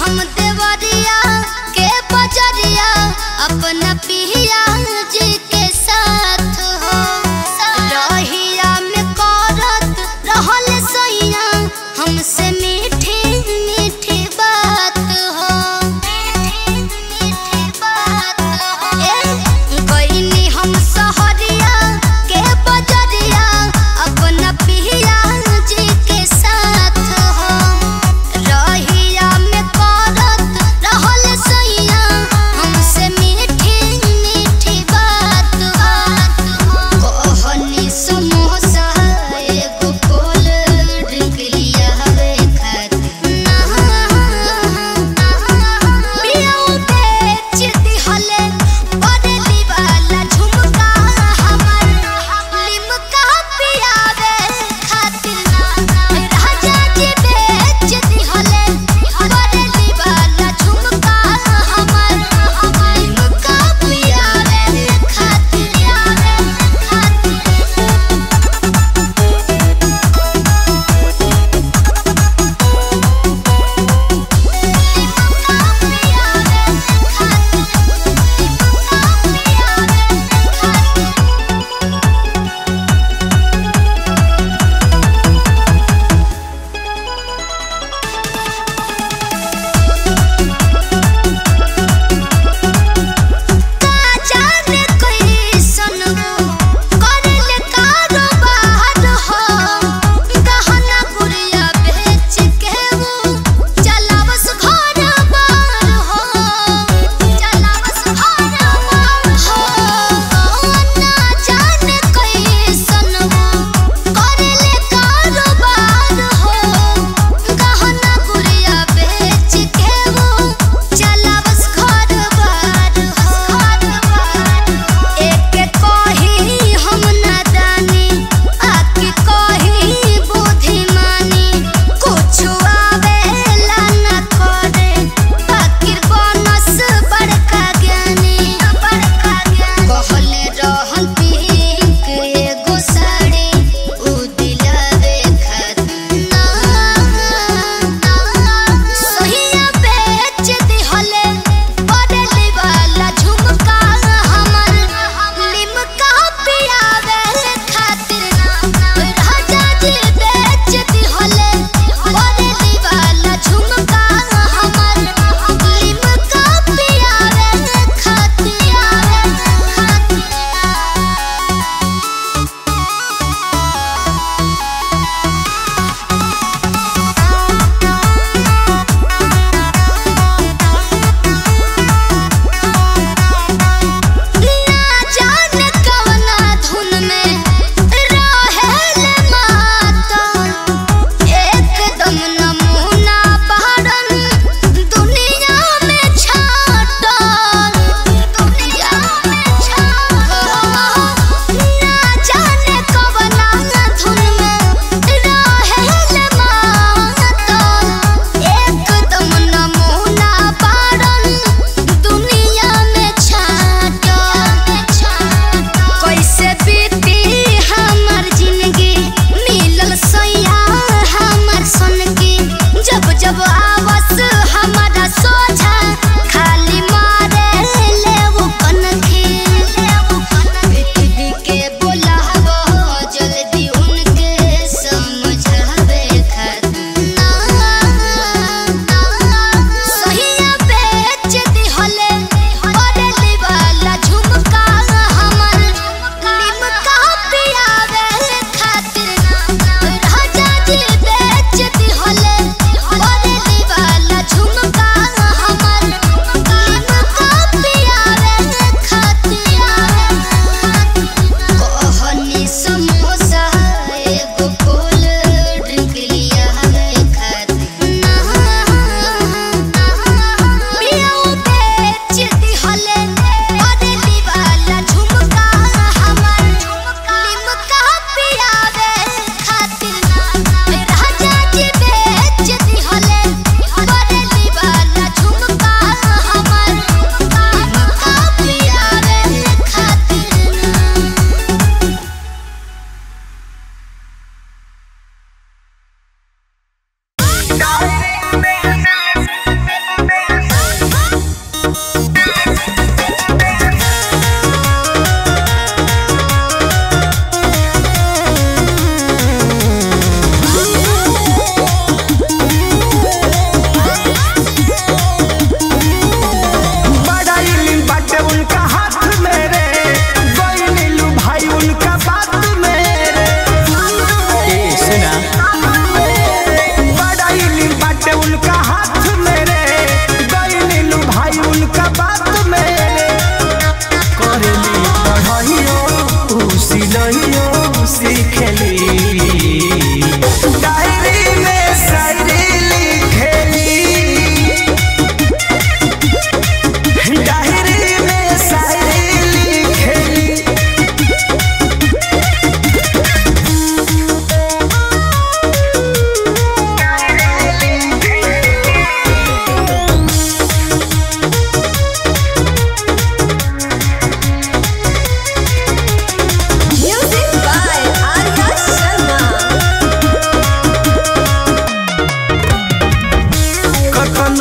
हम देवरिया के बजरिया अपना पिया जी के साथ हो रहिया में करत रहल सैया हमसे मीठी मीठी बात हो मीठी बात हो ए गईनी हम सहरिया के बजरिया अपना पिया जी के साथ हो रहिया में करत रहल सैया हमसे मीठी मीठी बात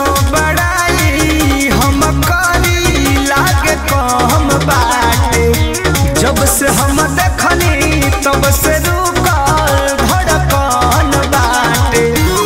कतनो बड़ाई हम करी लागे कम बाटे जब से हम देखनी तब से रुकल धड़कन बाटे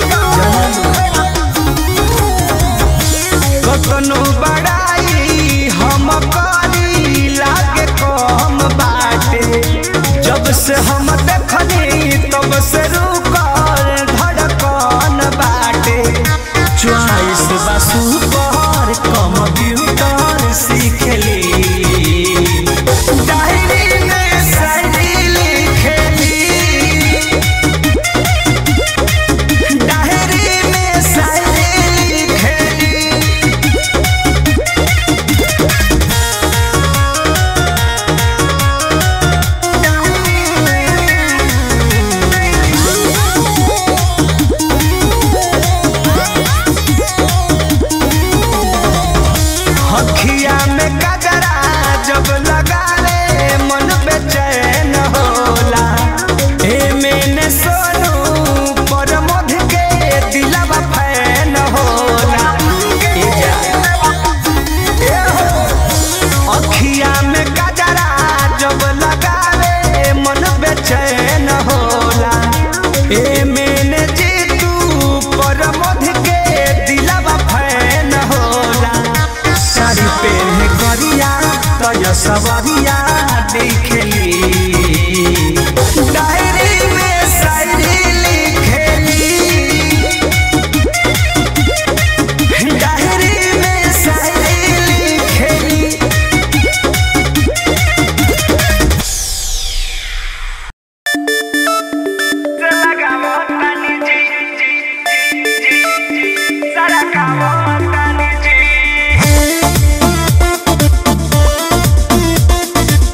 कतनो बड़ाई हम करी लागे कम बाटे जब से हम देखनी तब से रुकल धड़कन बाटे चॉइस बसु पर कंप्यूटर सीखली डायरी में शायरी लिखली डायरी में शायरी लिखली हखिया में गजरा जब लगा ले मन बेचैन होला ए मैंने सोनू पर मध के दिलवा फैन होला ए जा ए हो अखिया में गजरा जब लगा ले मन बेचैन होला ए मैंने जीतू पर मध के दिलवा फैन होला साड़ी पहने करिया तय सवरिया देखली डायरी में शायरी लिखेली डायरी में शायरी लिखेली Thank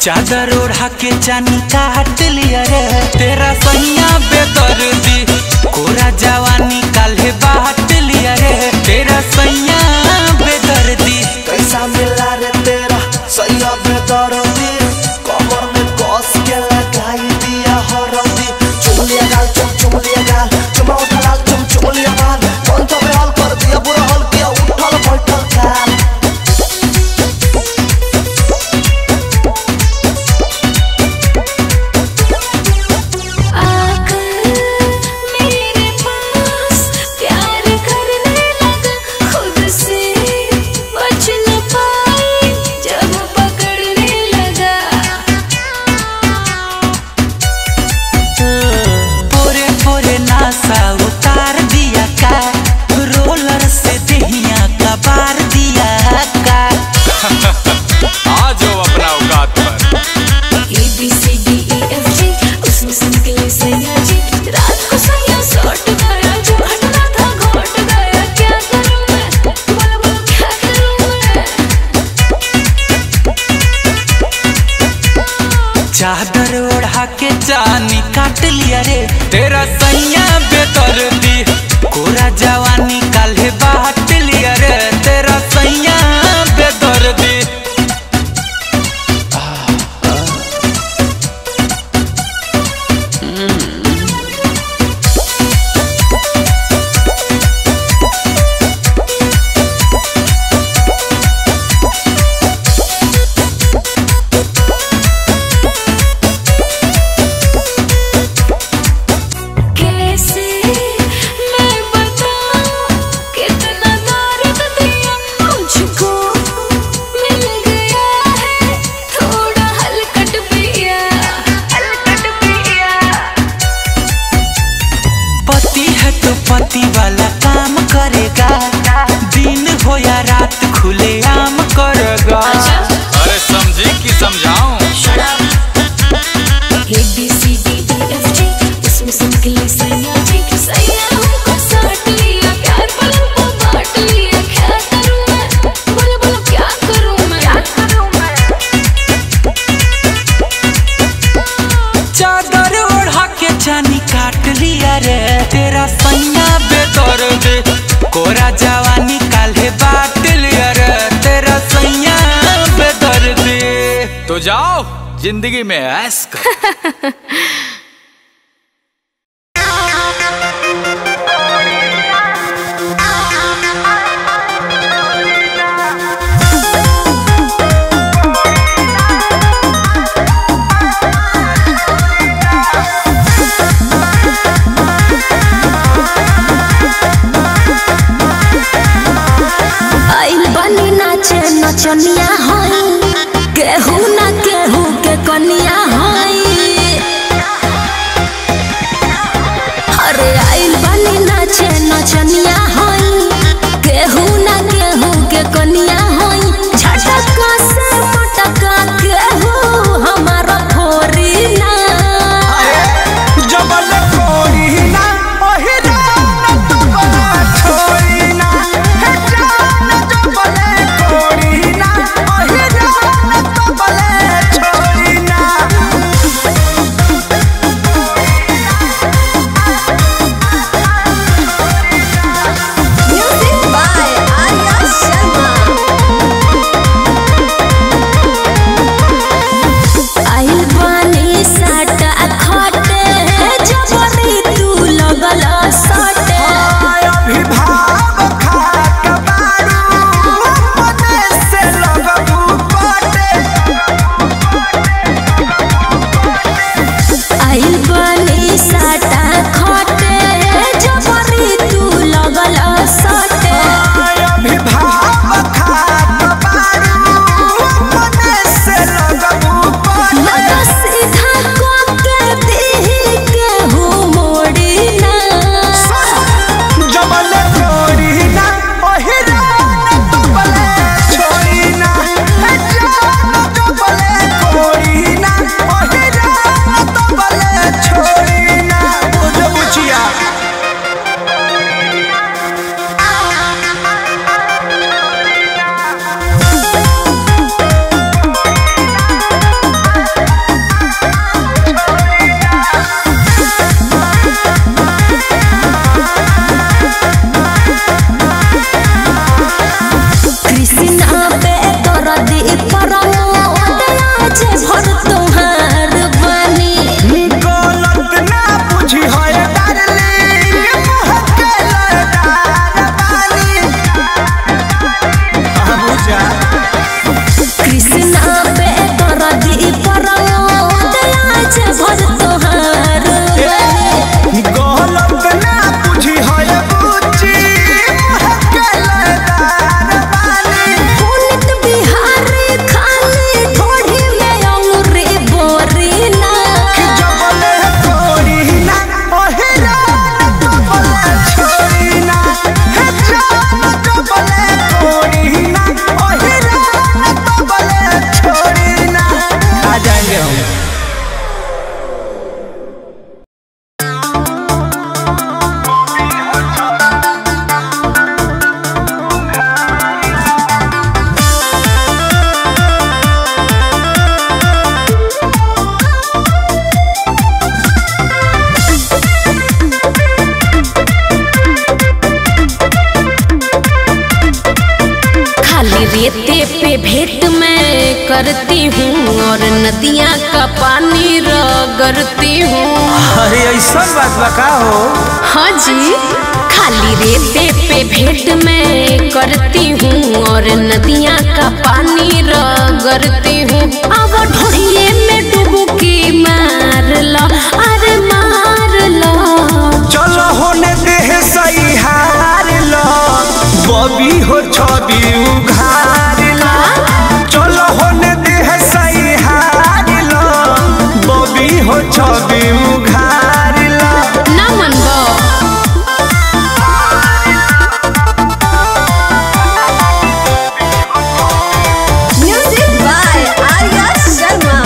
चादर ओढ़ा के चानी काट लिया रे तेरा सैया बेदर्दी कोरा जवानी काल्हे बाट लिया रे तेरा सैया बेदर्दी कैसा मिला रे तेरा सैया बेदर्दी कमर में कस के लगाई दिया हरदी चुमलिया गाल चुम चुमलिया गाल चुमौटा लाल चुम चुमलिया गाल कौन तो बेहाल कर दिया बुरा हाल किया उठल बैठल काल आकर मेरे पास प्यार करने लगा खुद से बच न पाई जब पकड़ने लगा पोरे पोरे नासा उतार दिया का रोलर से दहिया का बार दिया का आ जाओ अपना औकात पर A B C D E F G उसमें से निकले सैया जी रात को सैया सौट गया जो घटना था घट गया क्या करूं मैं बोलो बोलो क्या करूं मैं चादर ओढ़ा के चानी काट लिया रे तेरा सैया बेदर्दी कोरा जवानी काल्हे बाट लिया रे तेरा सैया बेदर्दी कैसे मैं बताऊं कितना दर्द दिया मुझको मिल गया है थोड़ा हलकट पिया हलकट पिया पति है तो पति वाला काम करेगा दिन हो या रात खुले आम करेगा अरे समझी कि समझाऊं A B C D E F G उसमें से निकले सैया जी सैया हमको साट लिया प्यार पलों को बांट लिया क्या करूं मैं बोलो बोलो क्या करूं मैं क्या करूं मैं चादर ओढ़ा के चानी काट लिया रे तेरा सैया बेदर्दी कोरा जवानी काल्हे बाट लिया रे तेरा सैया बेदर्दी तो जाओ जिंदगी में ऐस करो आइल बनी नाचे नचनिया हई केहू ना केहू के कनिया हई पे भेंट मैं करती हूँ और नदियाँ का पानी रगड़ती हूँ अरे ऐसा बात बका हो हाँ जी खाली रेते पे भेंट मैं करती हूँ और नदियाँ का पानी रगड़ती हूँ अब ढोड़िए में डुबकी मार लो अरे मार लो चलो होने देह सही हार लो बबी हो छवि उघार लो चलो होने देह सही हार लो बबी हो छवि उघार लो ना मनबो Music by Arya Sharma.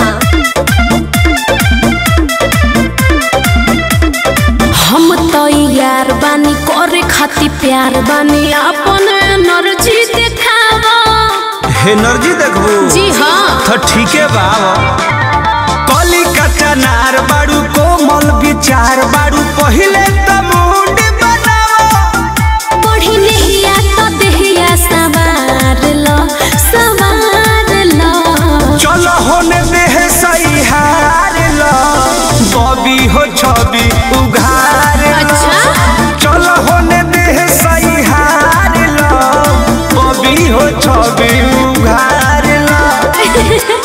हम तो यार बानी करे खातिर प्यार बानी अपन एनर्जी देखावा एनर्जी देखबू जी हाँ तो ठीके बाबा कली कच्चा नार बाड़ू कोमल विचार बाड़ू पहिले त मुंड बनाओ बढ़ी नहिया तो देहिया सवार लो सवार लो चलो होने देह सही हार लो बबी हो छवि उघार लो। अच्छा चलो होने देह सही हार लो बबी हो छवि उघार लो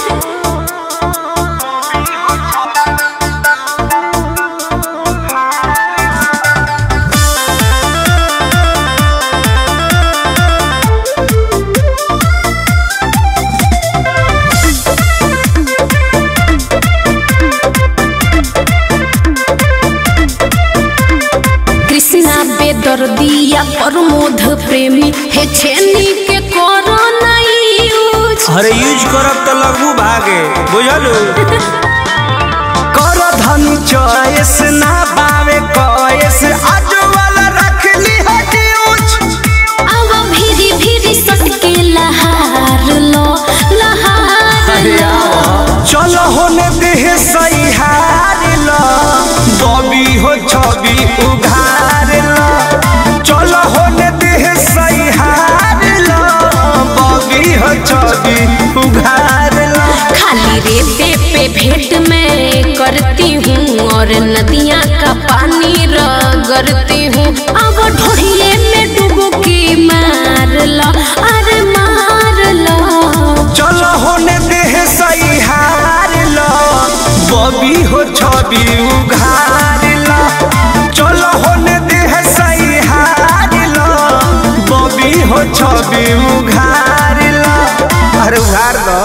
कृष्णा बेदर्दिया प्रमोद प्रेमी हे छेनी के करो नहीं यूज अरे यूज करब तो लगू भागे बुझलू कर धन चॉइस ना पावे कॉइस आज वाला रख ली हटी ऊंच अब भीरी भीरी सटके लहार लो लहार लो चलो होने देह सही हार लो बबी हो छवि उघार लो चलो होने देह सही हार लो बबी हो छवि उघार लो खाली रेते पे भेंट मैं करती हूँ और नदियाँ का पानी रगड़ती हूँ अब ढोड़िए में डुबकी मार लो अरे मार लो चलो होने देह सही हार लो बबी हो छवि उघार लो चलो होने देह सही हार लो बबी हो छवि उघार लो अरे उघार दो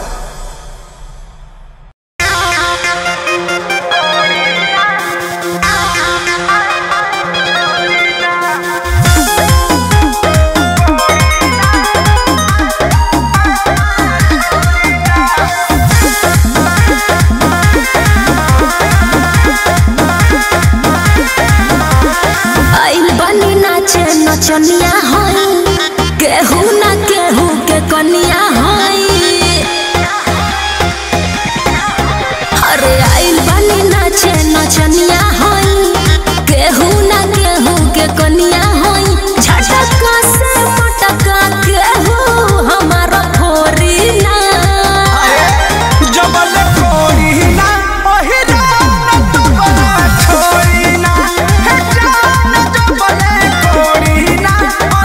आइल बनी नाचे नचनिया हई केहू ना केहू के कनिया हई अरे आइल बनी नाचे नचनिया हई केहू ना केहू के कनिया हई झटका से पटका केहू हमारा फोरी ना जबल कोरी ना ओही जान तुमरा छोरी ना हे जान जबल कोरी ना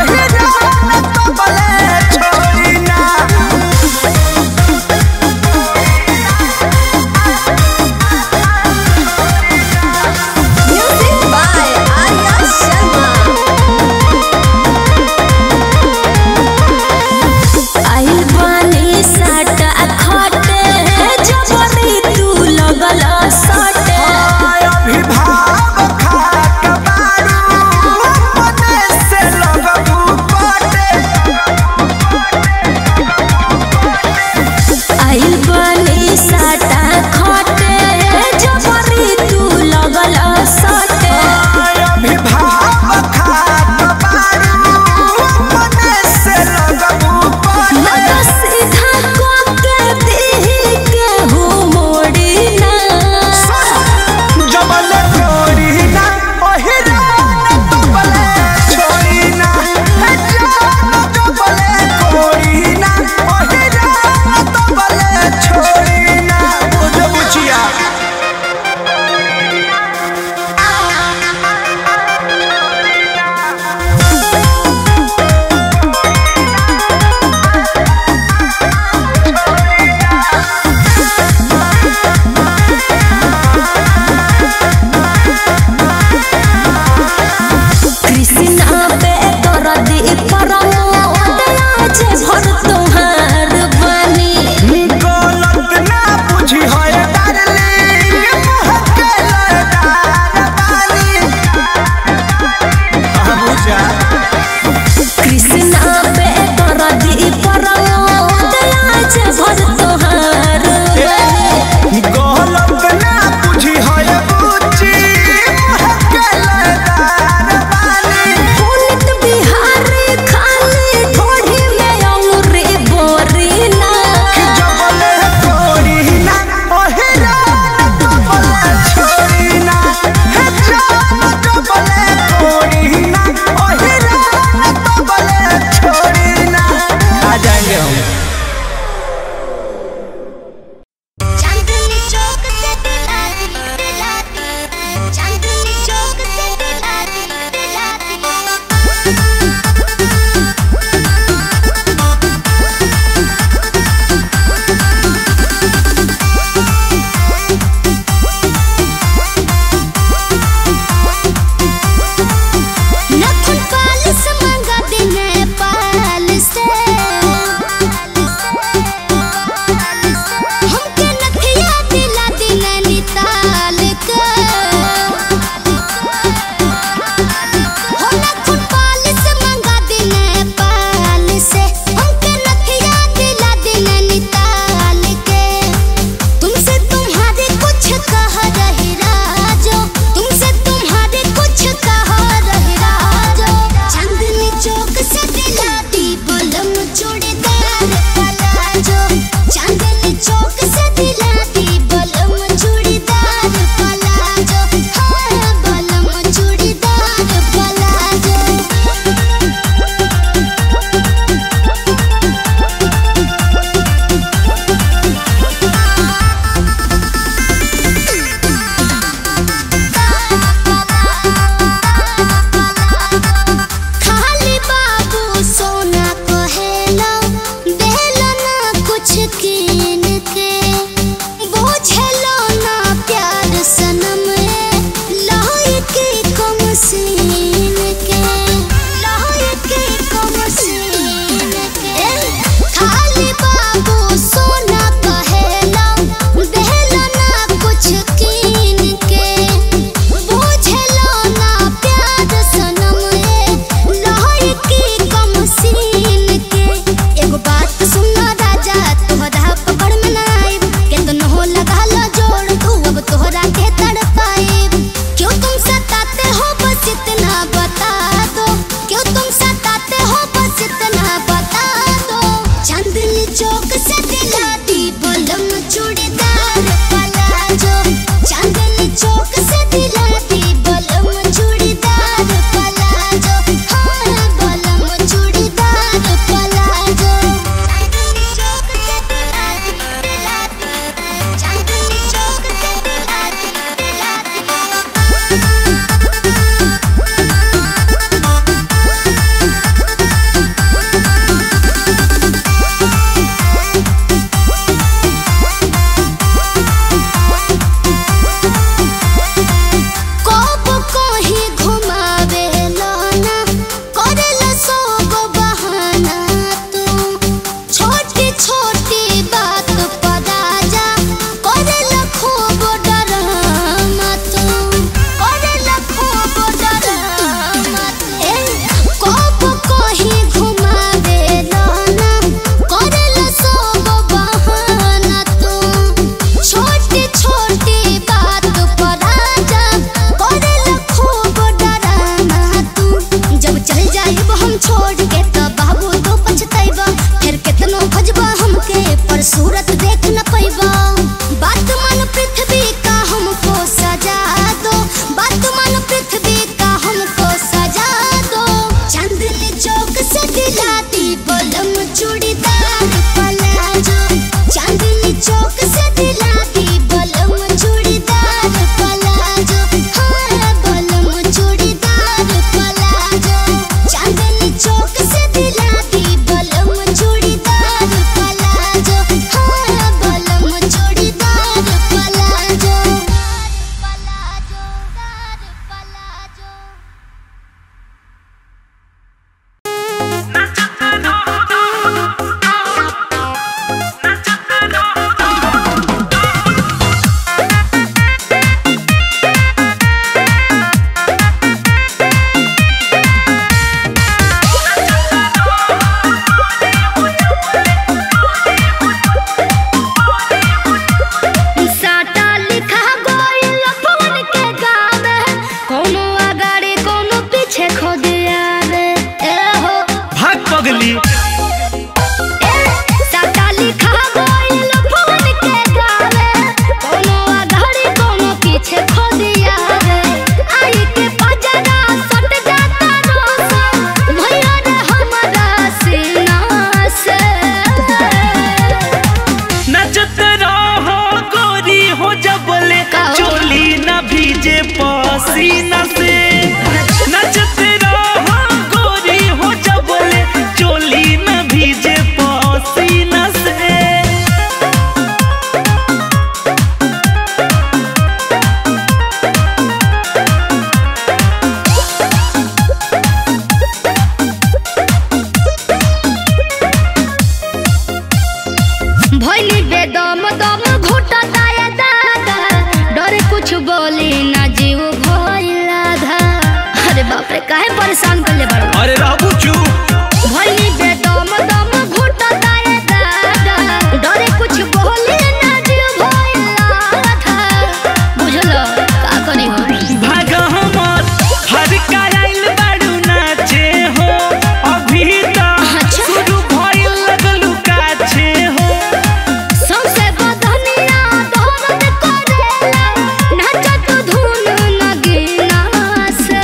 काहे परेशान करले बड़ अरे रहबू चुप भइली बेदम दम घुटताए दादा डरे कुछ बोले ना जीव भइला था बुझल का करी हो भाग हमर हर कराइल बाड़ू नाचे हो अभी त अच्छा। शुरू भइल लगलू काछे हो सबसे बदनिया दर्द करेला नाचत धुन नगीना से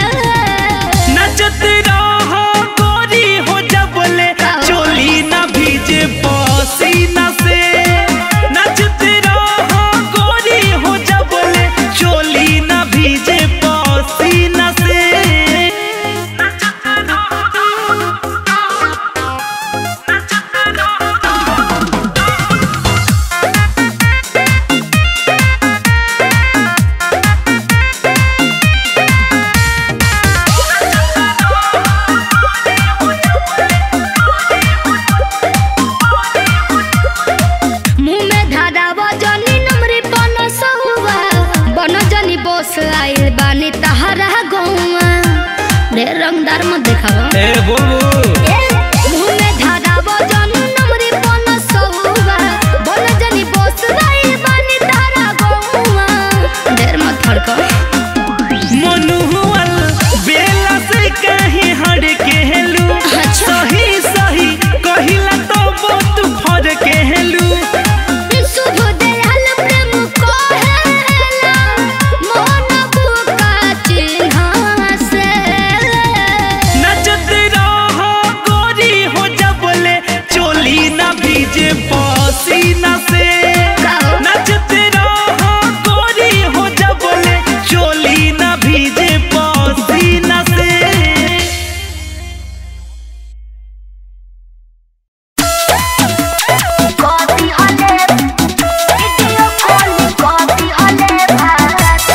नचत रहो गोरी हो जबले चोली ना भीजे पसीना से नचत रहो गोरी हो जबले चोली ना भीजे पसीना से मुंह में धारा वजनी नमरी बन सहुआ बन जनी बोस आइल बानी तहरा गौआ रे रंगदार मत देखावा ए बोलू मुंह में धारा वजनी नमरी बन सहुआ बन जनी बोस आइल बानी तहरा गौआ ढेर मत फड़को मनुअल बेला से कहीं हट के हेलू अच्छा। सही सही कहिला तो बहुत फर के हेलू शुभ दयाल प्रेम कहेला मोहन बुका चिन्हा से नचत रहो गोरी हो जबले चोली ना भीजे पसीना से गाओ। नचत रहो गोरी हो जबले चोली ना भीजे पसीना से कॉफी हले वीडियो कॉल कॉफी हले भारत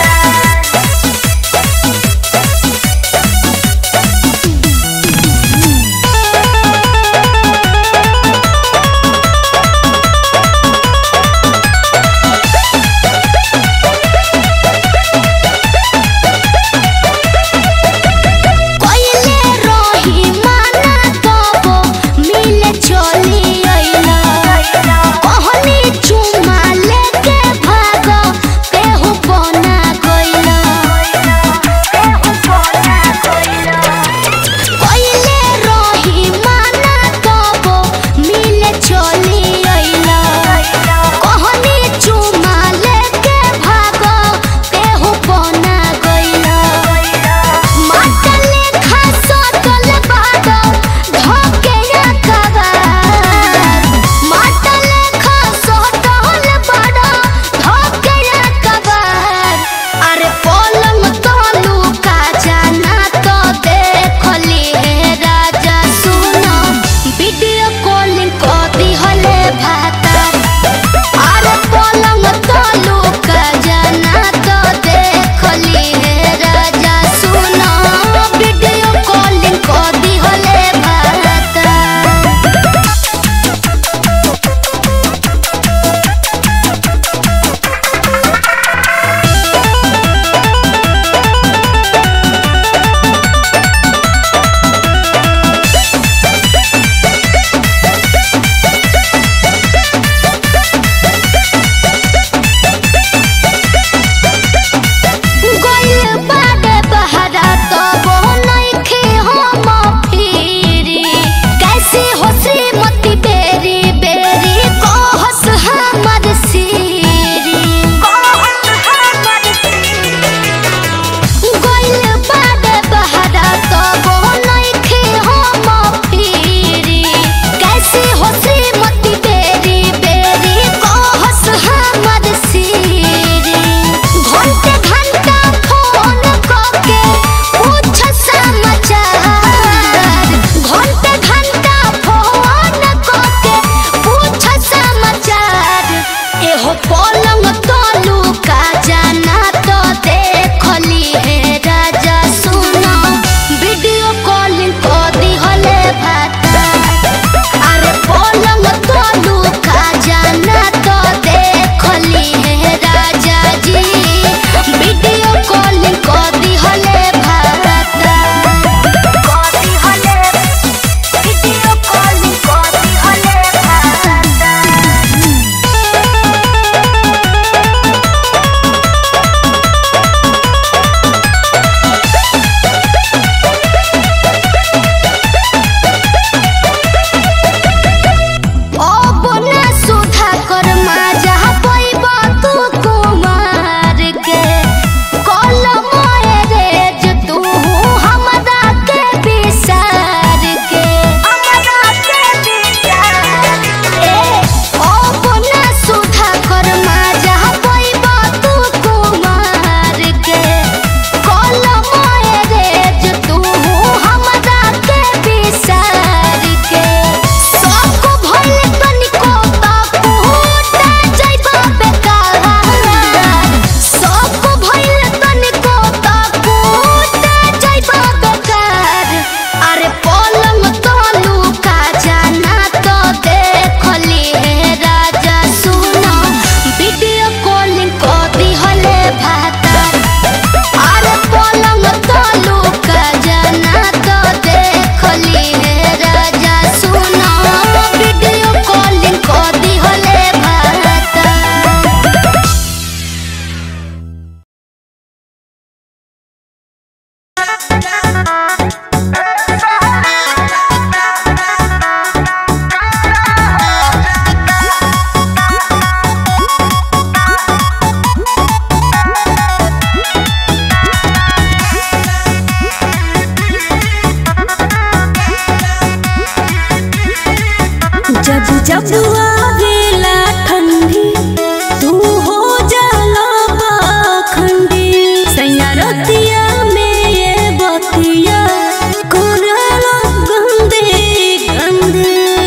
जब आवेला ठंडी तू हो जाला पाखंडी सैया रतिया में ये बतिया कोरला गंदे गंदे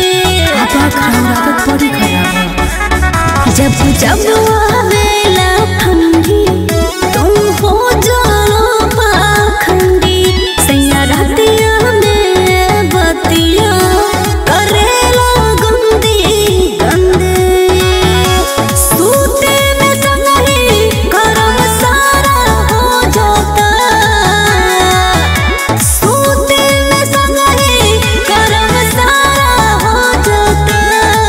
जब जब आवेला ठंडी तू हो जाला पाखंडी सैया रतिया में बतिया करेला गंदे गंदे सूते में संगही करम सारा हो जाता सूते में संगही करम सारा हो जाता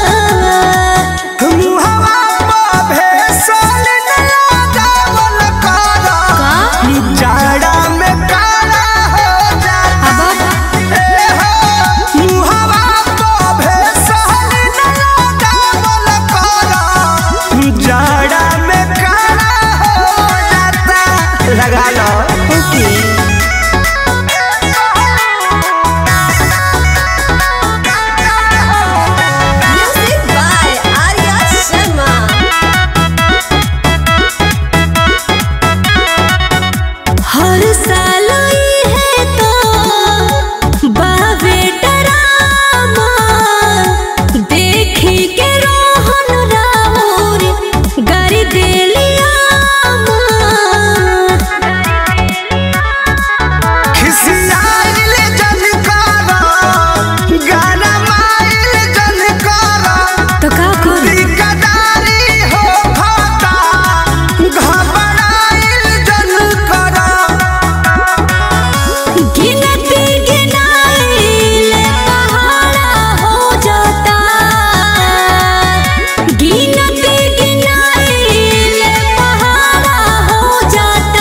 मुहवा पे भेसल न लगावल करा जाड़ा में काला हो जाता ए हो मुहवा पे भेसल न लगावल करा जाड़ा में काला हो जाता लगा लो Music by Arya Sharma. हर साल ई है तो बावे डरामा देखी के रोहन राउर गरी देलिया खिसियाइल जनकारा गाना माइल जनकारा तो का करी दिकदारी हो खाता घबराइल जनकारा गिनती गिनाइले पहाड़ा हो जाता गिनती गिनाइले पहाड़ा हो जाता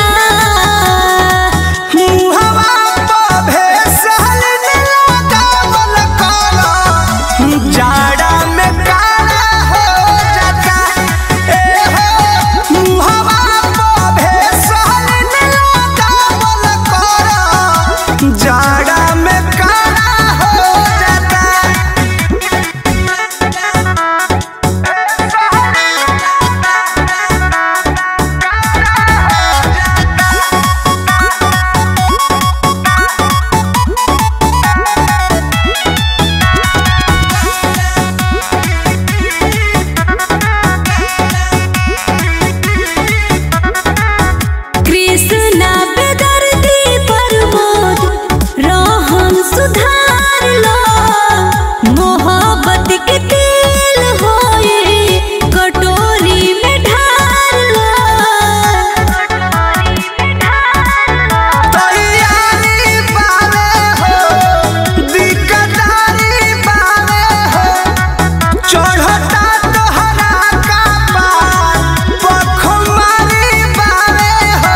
मुहवा पे भेसल न लगावल काला जाड़ा में काला हो जाता ए हो मुहवा पे भेसल न लगावल काला जाड़ा में काला हो जाता कृष्णा बेदर्दी प्रमोद रोहन सुधार लो मोहब्बत के तेल होए कटोरी में ढार लो तैयारी पावे हो दिकदारी पावे हो चढ़ता तोहरा का पार पखमारी पावे हो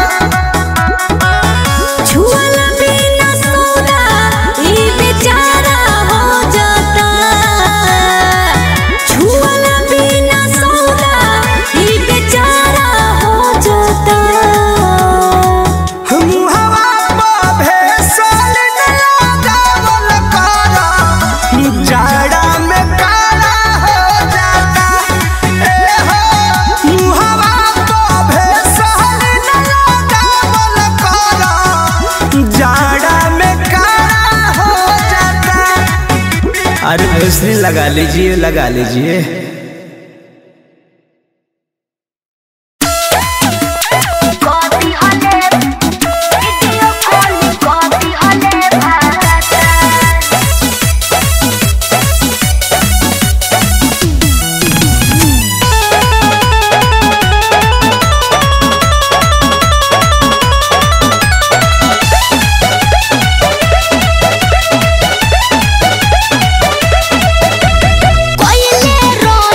छुअला बिना सोना ई बेचारा हो जाता छुअला बिना सोना ई बेचारा हो जाता मुहवा पे भेसल न लगावल काला जाड़ा में काला हो जाता ए हो मुहवा पे भेसल न लगावल काला जाड़ा में काला हो जाता अरे भोसरी लगा लीजिए लगा लीजिए कॉफी हले वीडियो कॉल कॉफी हले भारत कोइले रो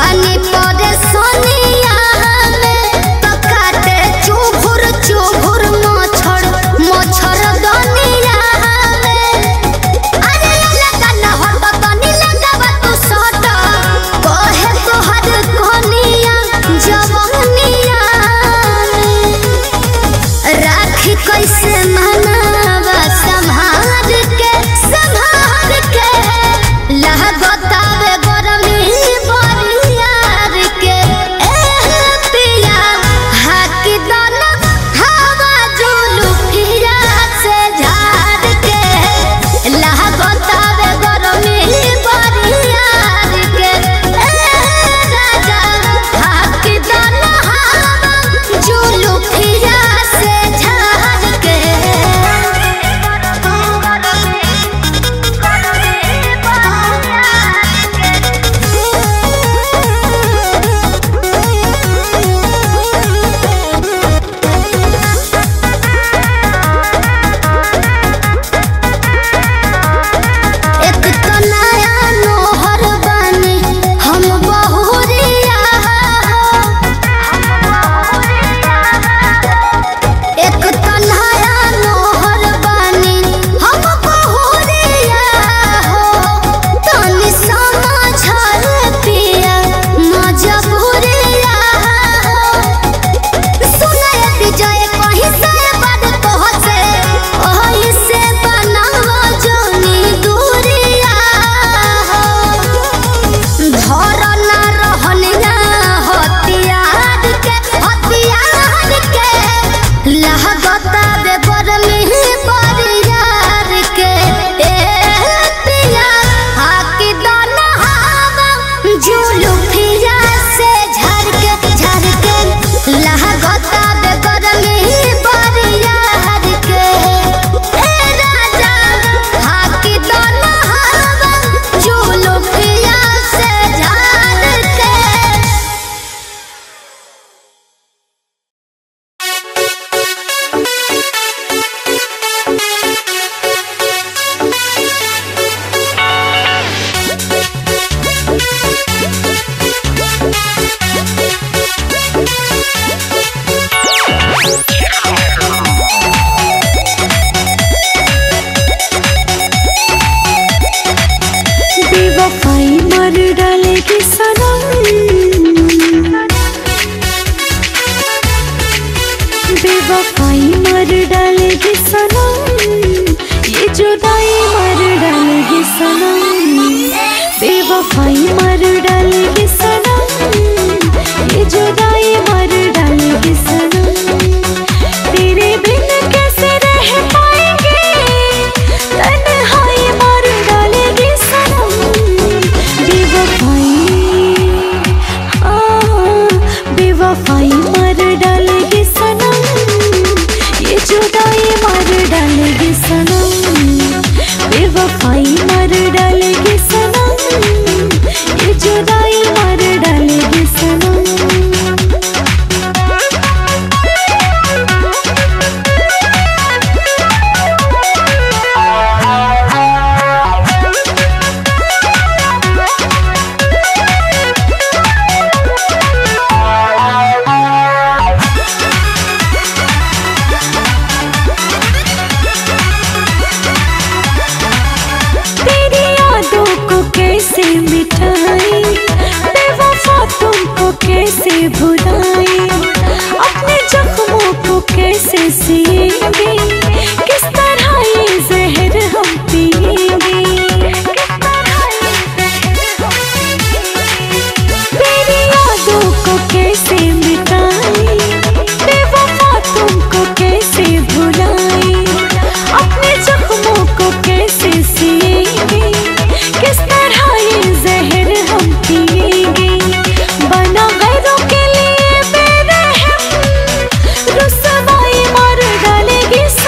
पानी पड़े सोनिया में तो काटे चुभुर चुभुर मच्छर मच्छर दनिया में अरे लगा न हट तनी लगावा तू सट कहे तोहर कोनिया जवनिया में राखी कैसे मनावा संभाल के संभाल के लागतावे गरमी बरियार के ए पिया हाकी दन हवा जुलुफिया से झाड़ के लागतावे गरमी बरियार के ए राजा हाकी दन हवा जुलुफिया से झाड़ के एक तो नया नोहर बानी हम बहुरिया एक तो नया नोहर बानी हम बहुरिया हो तनी समझल पिया मजबूरिया सुने विजय कहीं से बड़ तोहसे ओही से बनावा जोनी दूरिया धर ना रहनिया हथियार के हथियार के लागता बे बरमी बरियार के ए पिया हाकी दन हवा जुलुफिया से झर के झर के लागता बे बरमी बरियार के ए राजा हाकी दन हवा जुलुफिया से झर के बेवफाई मर डालेगी सनम बेवफाई मर डालेगी सनम ये जुदाई मर डालेगी सनम बेवफाई मर डालेगी सनम ये जुदाई मर डालेगी सनम तेरे बिन कैसे रह पाएंगे तन्हाई मर डालेगी सनम बेवफाई हाँ, बेवफाई मर डालेगी सनम ये जुदाई मर डालेगी सनम बेवफाई मर डालेगी सनम ये जुदाई मर डालेगी सनम तेरी यादों को कैसे मिटाई बेवफा तुमको कैसे भुलाई अपने जख्मों को कैसे सिएंगे किस तरह ये जहर हम पिएंगे तेरी यादों को कैसे मिटाई बेवफा तुमको कैसे भुलाई अपने जख्मों को कैसे सिएंगे किस तरह ये जहर हम पिएंगे बना गैरों के लिए बेरहम रुसवाई मार डालेगी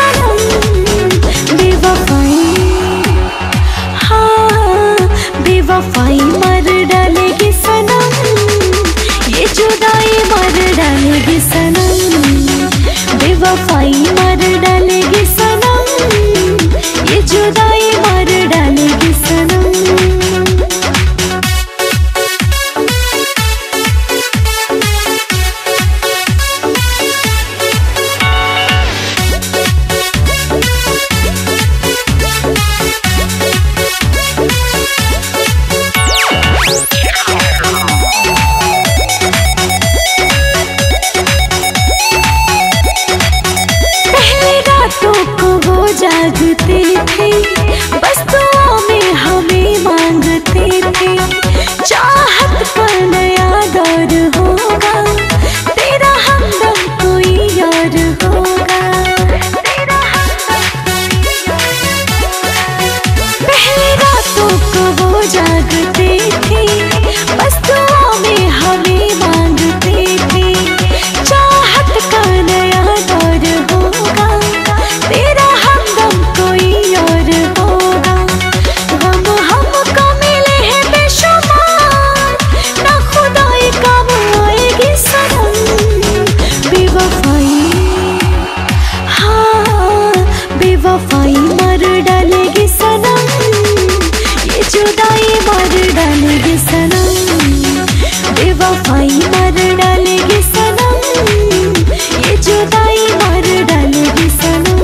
बेवफाई मर डालेगी सनम ये जुदाई मर डालेगी सनम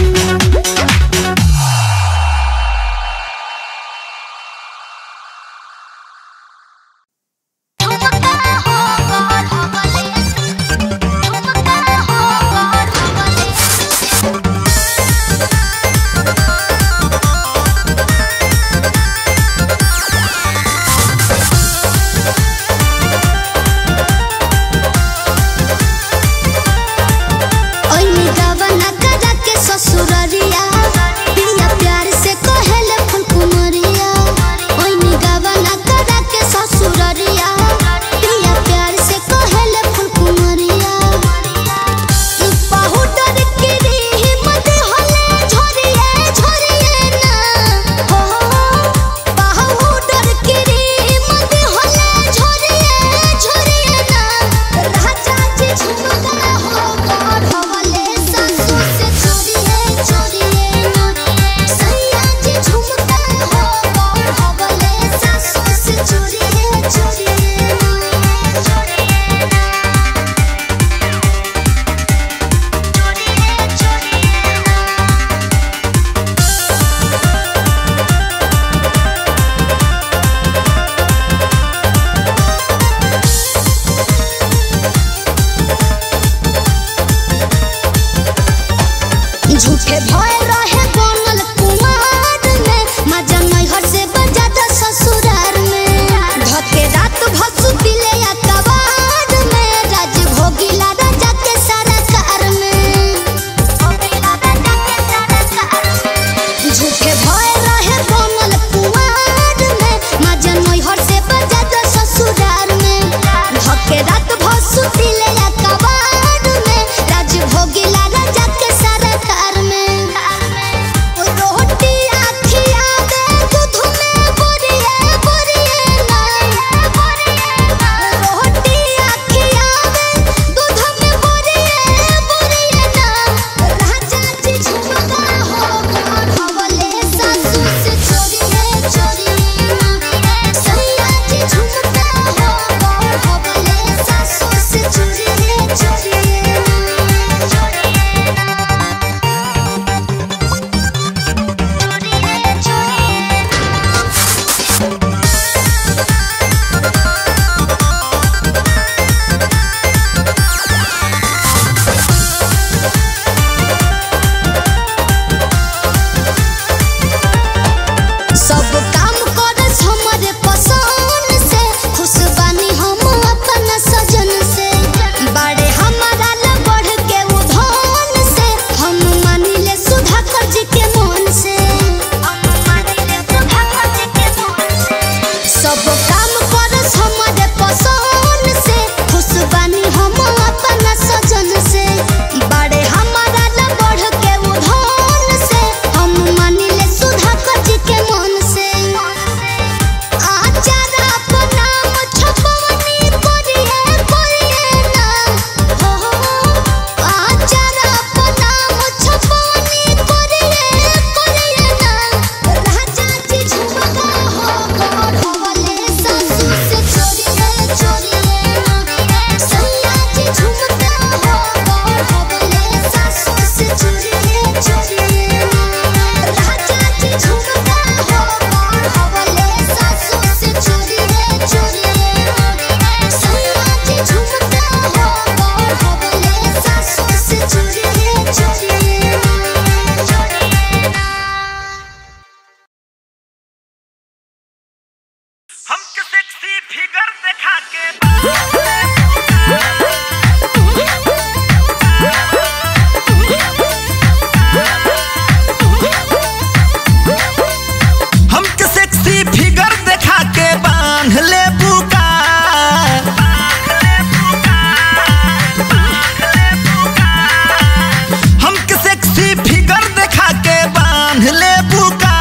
ओइनी गवना करा के ससुररिया पिया प्यार से कहेले फूल कुमरिया ओइनी गवना करा के ससुररिया पिया प्यार से कहेले फूल कुमरिया पाहुडर के रे हिम्मत होले झोरिए झोरिए ना हो पाहुडर के रे हिम्मत होले झोरिए झोरिए ना राजा जी झुमका हो गौर हवले सासू से चोरिए चोरिए ना सैया जी झुमका हो गौर हवले सासू से चोरिए चोरिए ना चोरिए ना झूठे भय रहे बनल कुमार में मजा नैहर से बजाता ससुरार में धके रात भसु पिले या कबार में राज भोगिला राजा के सरकार में झूठे भय रहे बनल कुमार में मजा नैहर से बजाता ससुरार में धके रात भसु पिले या कबार में राज भोगिला राजा के सरकार में रोटी आखिया दे दूध में बोरिए बोरिए ना रोटी आखिया दे दूध में बोरिए बोरिए ना राजा जी झुमका हो गौर हवले सासू से चोरिए चोरिए ना सैया जी झुमका हो गौर हवले सासू से चोरिए चोरिए ना चोरिए ना सब काम करस हमरे पसंद से खुश बानी हम अपन सजन से बड़े हमारा ला बढ़ के उधन से हम मानिले सुधा कर जी के मन से हम मानिले सुधा कर जी के मन से सब काम करस हमरे पसंद से खुश बानी हम अपन सजन से बड़े हमारा ला बढ़ के उधन से हम मानिले सुधा कर जी के मन से आचार अपना छपवनी करिए करिए ना हो आचार अपना छपवनी करिए करिए ना राजा जी झुमका हो गौर हवले सासू से चोरिए चोरिए ना सैया जी झुमका हो गौर हवले सासू से चोरिए चोरिए ना राजा जी झुमका हो गौर हवले सासू से चोरिए चोरिए ना सैया जी झुमका हो गौर हवले सासू से चोरिए चोरिए ना चोरिए ना हमके सेक्सी फिगर दिखा के हमके सेक्सी फिगर दिखा के बांध ले बुका हमके सेक्सी फिगर दिखा के बांध ले बुका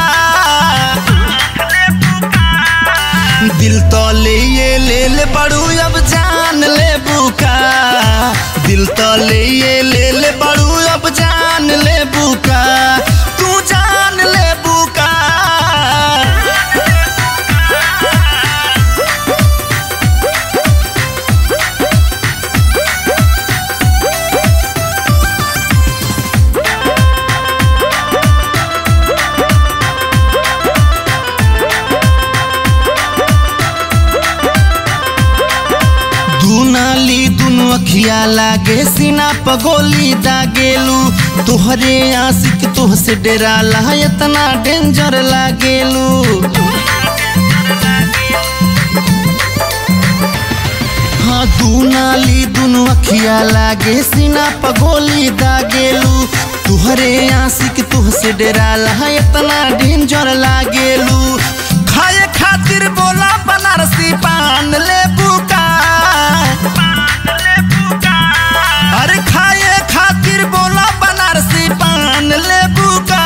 दिल तो ले ये ले ले बड़ू अब जान ले बुका दिल तो ले ये ले ले बड़ू अब जान ले बुका तू जान ले बुका अखिया लागे सीना पगोली दागेलू तोहरे आशिक तोह से डेराला इतना डेंजर लागेलू हाँ दू नाली दुनु अखिया लागे सीना पगोली दागेलू तुहरे आशिक तुह से डेराला इतना डेंजर लागेलू खाए खातिर बोला बनारसी पान ले बुका अरे खाए खातिर बोला बनारसी पान ले बुका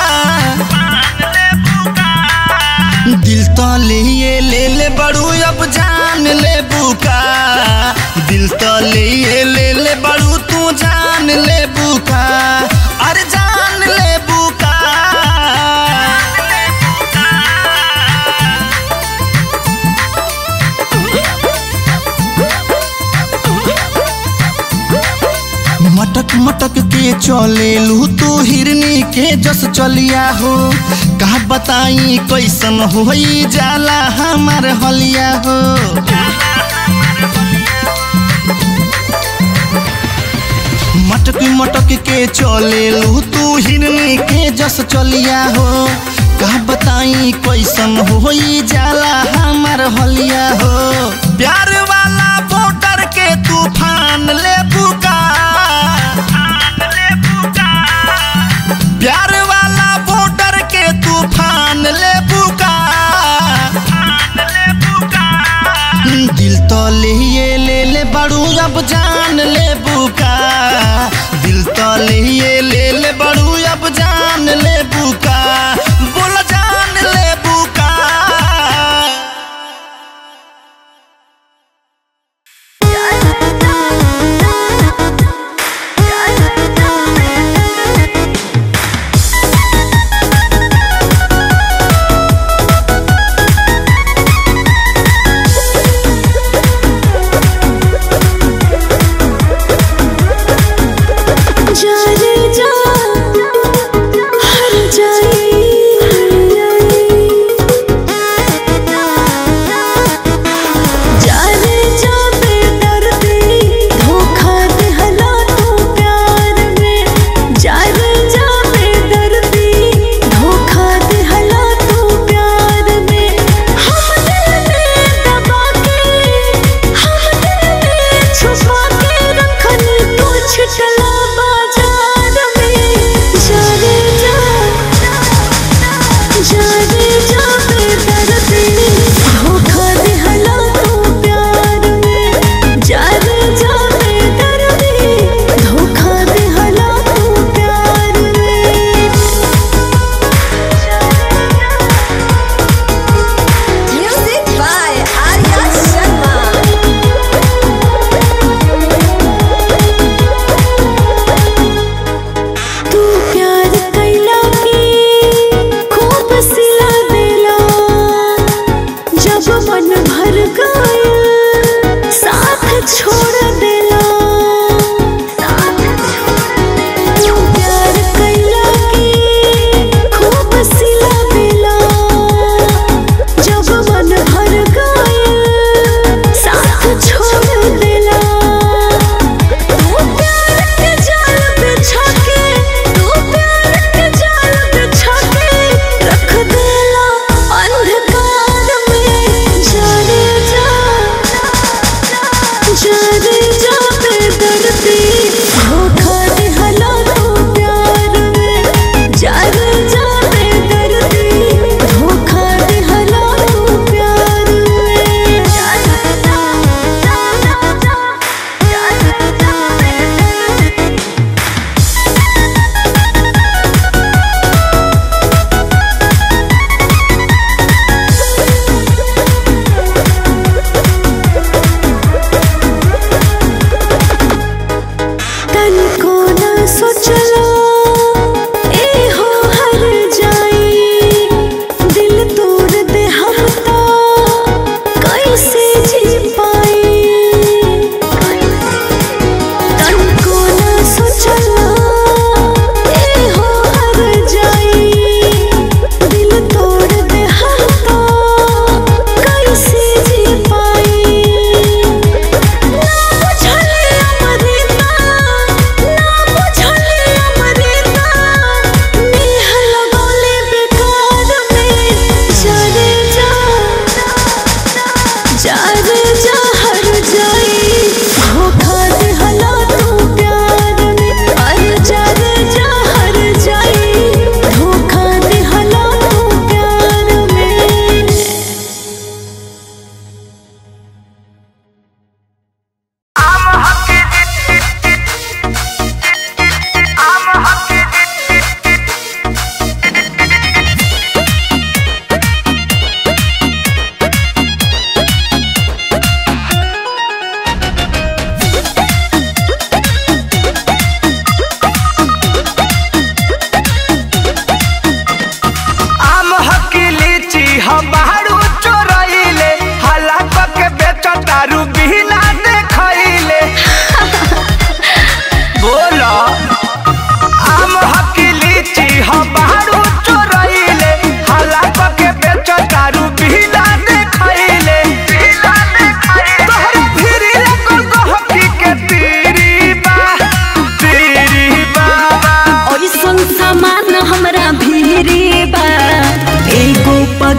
दिल तो लिए ले ले बड़ू अब जान ले बुका दिल तो लिए ले ले बड़ू तू जान ले बुका अरे जान ले बुका मटक मटक के चलेलू तू हिरनी के जस चलिया हो का बताई कैसन हो जाला हमार हलिया हो मटक मटक के चलेलू तू हिरनी के जस चलिया हो का बताई कैसन हो जाला हमार हलिया हो प्यार वाला वोटर के तूफान ले बुका प्यार वाला वोटर के तूफान ले बुका दिल तो लिए ले ले बड़ू अब जान ले बुका दिल तो लिए ले ले बड़ू अब जान ले बुका बोल जान ले बुका जा रे जा हर जाए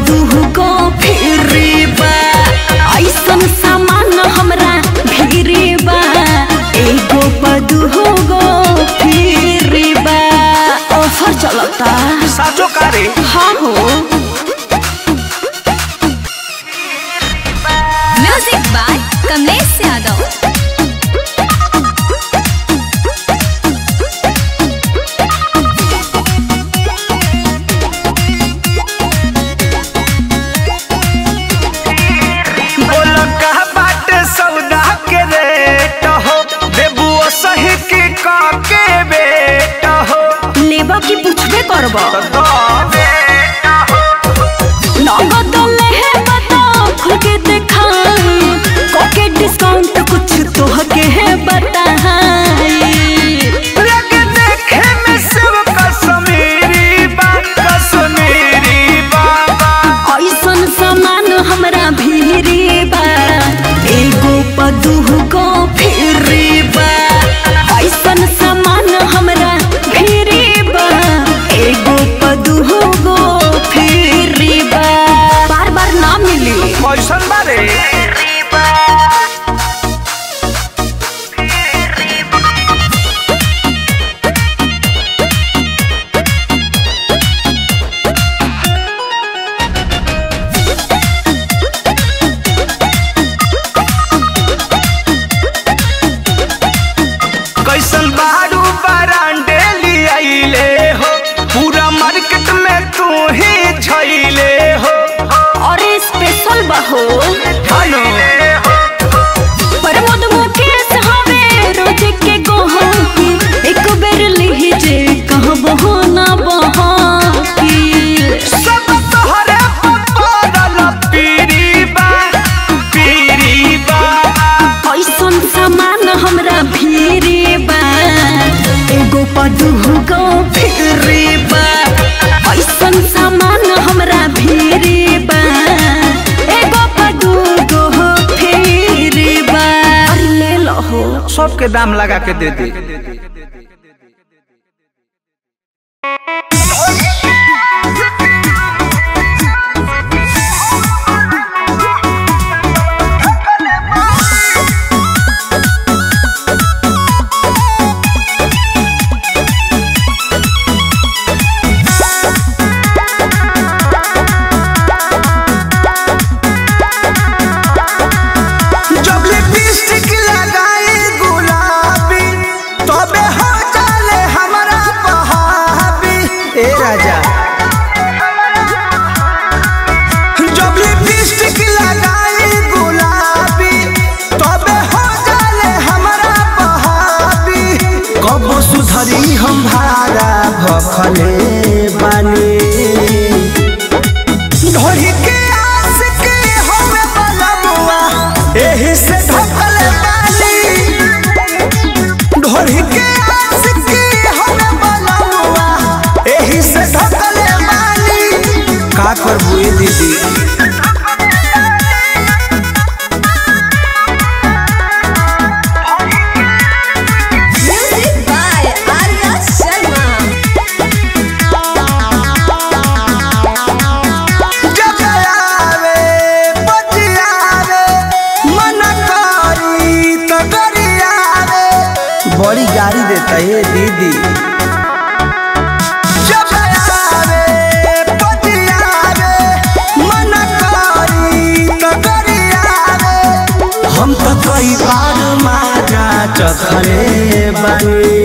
पदू को फिरी बा ऐसन सामान हमरा भिरी बा एगो पदू गो फिरी बा ऑफर चलता साचो कारे हाँ हो म्यूजिक बाय कमलेश यादव बोल का बाटे सौदा के रेट हो देबू सही की का के बेट हो लेबा की पूछबे करबा तो नगद लेहे बता खुल के दिखाई कोके डिस्काउंट कुछ तो के है बताई लगे देखे में सब कश्मीरी बा कश्मीरी बाबा ऐसन सामान हमरा भीरी बा एगो पदू को फिरी बा ऐसन सामान हमरा भीरी बा एगो पदू गो फिरी बा बार बार ना मिली कैसन बारे कैसन बारू बरांडे लियाइले हो पूरा मार्केट में तू ही झैले हो और स्पेशल बहो हेलो प्रमोद मुकेश हवे रोज के गोहकी एक बेर लीजे कह बहो ना बहाकी सब तोहरे पपरल पीरी बा पीरी बा ऐसन सामान हमरा भीरी बा एगो पदू को फिरी बा ऐसन सामान हमरा भीरी बा एगो पदू को फिरी बा अरे ले लो हो सबके दाम लगा के दे दे जब लिपस्टिक लगाई गुलाबी तबे हो जाले हमारा बहाबी ए राजा जब लिपस्टिक लगाई गुलाबी तबे हो जाले हमारा बहाबी कब सुधरी हम भारा भखले बानी ढोही के आस के हमें बलमुआ एही से ढकल बानी ढोही के आस के हमें बलमुआ एही से ढकल बानी का करबू ए दीदी Music by Arya Sharma. जब आवे बजियावे मन करी तो गरियावे बड़ी गाड़ी देता है दीदी जब आवे बजियावे मन करी तो गरियावे हम तो कई बार मारा चखले बनी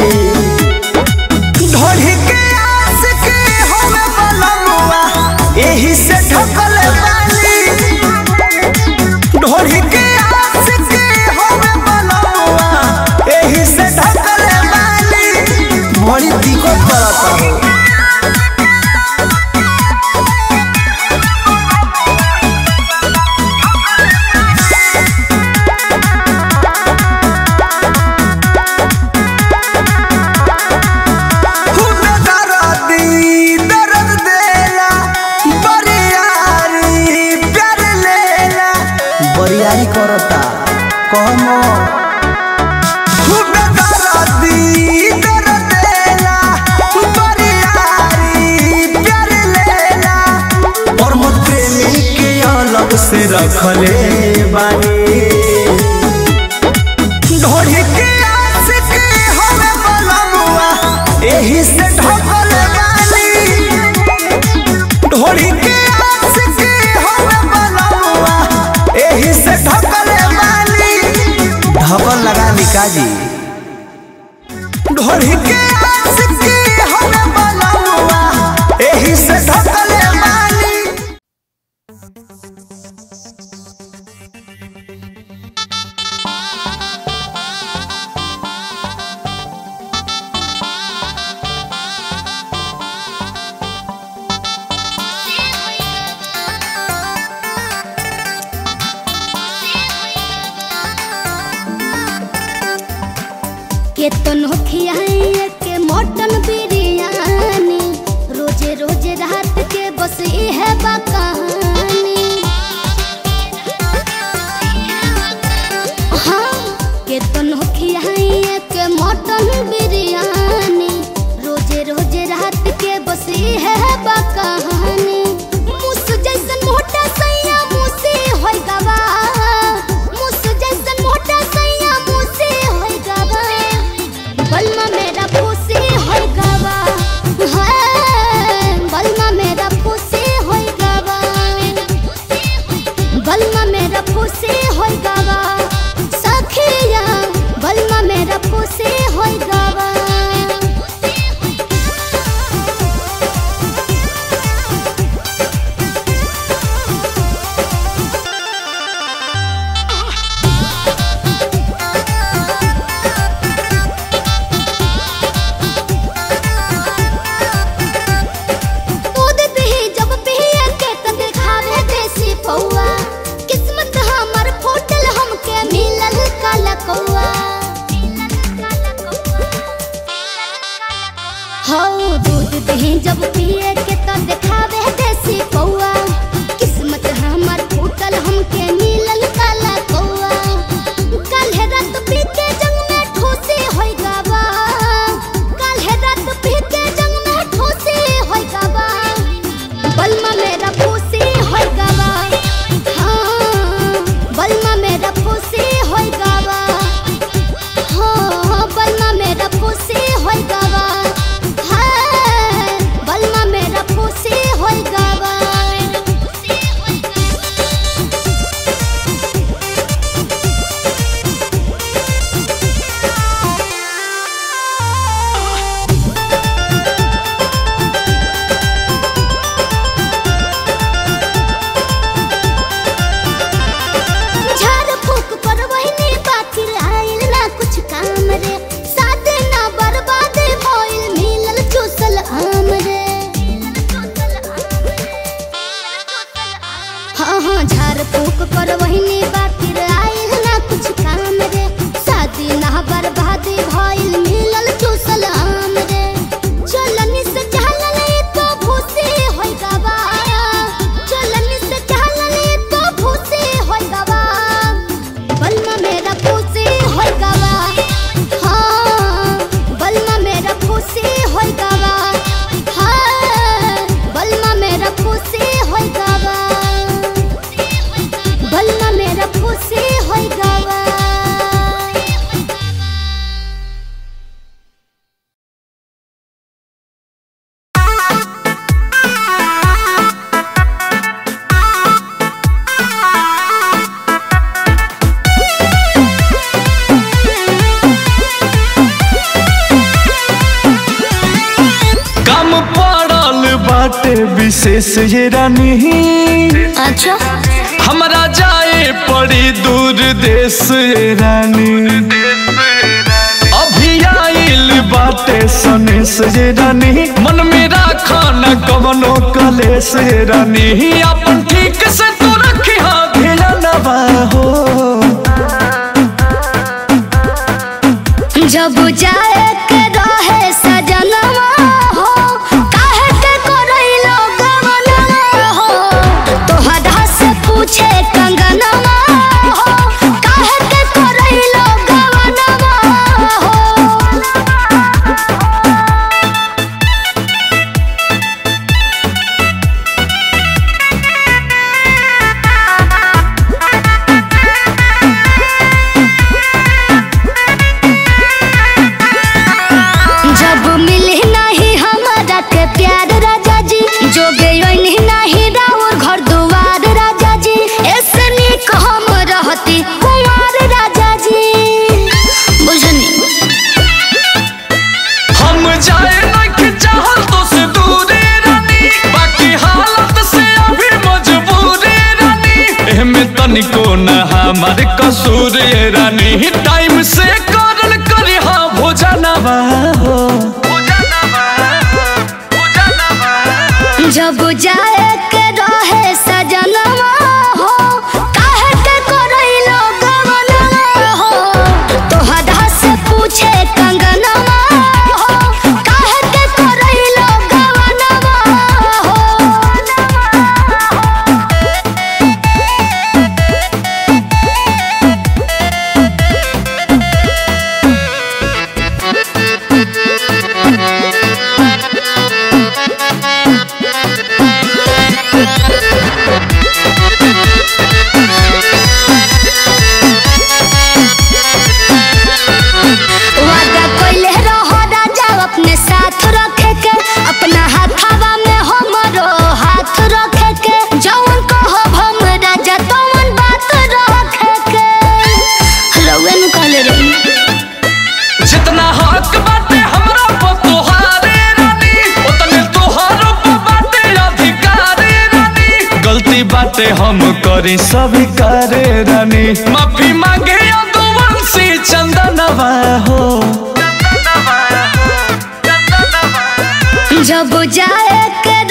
ढोढ़ी के आस के हमें बलमुआ एही से ढकल बानी ढोढ़ी के आस के हमें बलमुआ एही से ढकल बानी बड़ी दिक्कत करता हो बरियारी करता कहमो खूबे दरदी दरदेला बरियारी प्यार लेला और मत रखले बानी ढोढ़ी के आशिक हवे बलमुआ एही से ढकले बानी ढोढ़ी के आशिक हवे बलमुआ एही से ढकले बानी ढकल लगा निका जी ढोढ़ी के आशिक हवे बलमुआ एही से ढकले बानी के तनो खियाए के मटन बिरयानी रोजे रोजे रात के बस इहे बा कहानी हाँ के तनो खियाए के मटन बिरयानी रोजे रोजे रात के बस इहे बा कहानी मुस जैसन मोटा सैया मुसे होय गवा मुस जैसन मोटा सैया मुसे होय गवा बलमा मेरा फूसी होय गवा हाय बलमा मेरा फूसी होय गवा बलमा मेरा फूसी होय गवा सखिया बलमा मेरा फूसी होय गवा दूध पिही जब पिही के त दिखावे देसी पौआ किस्मत हमर फूटल हमके मिलल काला कौआ हो दूध पिही जब पिए के त दिखावे देसी पौआ किस्मत हमर फूटल हमके मिलल काला कौआ काल्हे रात पी के जंग में ठोसे होई गावा काल्हे रात पी के जंग में ठोसे होई गावा बलमा मेरा फूसी होई गावा हाँ बलमा मेरा फूसी होई गावा हाँ बलमा मेरा फूसी होई गावा हाँ बलमा मेरा फूसी होई गावा झाड़ फूक पर वही बाकी आइल ना कुछ काम रे साथे ना बर्बाद भइल मिलल चूसल आम रे हाँ हाँ झाड़ फूक पर वही बाकी आइल ना कुछ काम रे शादी ना बर्बाद भइल मिलल चूसल आम रे चलनी से चलले तो भूसे होई गवा चलनी से चलले तो भूसे होई गवा बलमा मेरा फूसी होई गवा हाँ बलमा मेरा फूसी होई गवा हाँ बलमा मेरा फूसी होई गवा बलमा मेरा फूसी होई गवा कम पड़ल बाटे विशेष ये रानी अच्छा हमरा जाए पड़ी दूर देश ये रानी अभी आइल बाटे सनेस ये रानी मन में राखा न कवनो कलेस ये रानी अपन ठीक से तो रखी हाँ ध्यानवा हो जब जाए के रहे सजनवा हो काहे के करैलो गवनवा हो तोहरा से पूछे कंगनवा हो काहे के करैलो गवनवा हो कसूर ये रानी टाइम से करल करी हाँ भोजनवा हो जब जाए के रहे सजनवा हो काहे के करैलो गवनवा हो तोहरा से पूछे कंगनवा हो काहे के करैलो गवनवा हो वादा कोइले रहो राजा अपने साथ रखे के अपना हाथवा में हमरो हाथ रखे के जौन कहो हम राजा तौन बात रखे के रउए नु कहले रही जितना हक बाटे हमरा पर तोहारे रानी उतने तोहारो पर बाटे अधिकारे रानी गलती बाटे हम करी सभी करे रानी माफी मांगे यदुवंशी चंदनवा हो जब जाए के